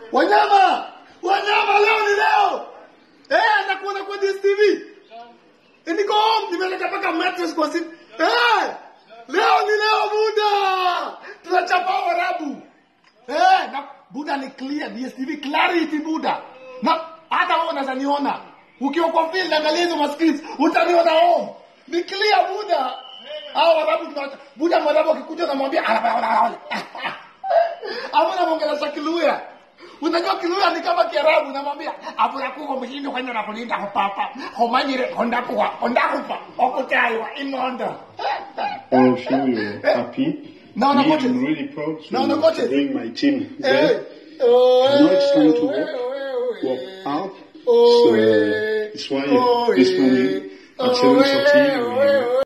Wanyama, wanyama, leo ni leo. Eh, nakuona kwa DSTV. Eh, Niko home, nimeleta mpaka mattress kwa sit. Eh, leo ni leo Buda. Tunachapa Waarabu. Eh, na Buda ni clear, DSTV clarity Buda. Na hata wewe unaweza niona. Ukiwa kwa field angalia hizo maskins, utaniona home. Ni clear Buda. Hao Waarabu tunawacha. Buda Mwarabu akikuja unamwambia Hapo namwongelesha Kiluya. Unajua Kiluya ni kama Kiarabu, namwambia abura kuko mshindo kwenda na kulinda hopapa. Homanyire honda kuwa, honda kupa. Okutaiwa imondo. I'm sure you're happy. No, no, Me, coaches. I'm really proud to, No, no, coaches. to bring my team Eh. there. Oh, I know it's time to eh, walk, eh, walk eh. out. Oh, so eh. it's why Oh, this eh. morning Oh, at 7.30 eh, we eh,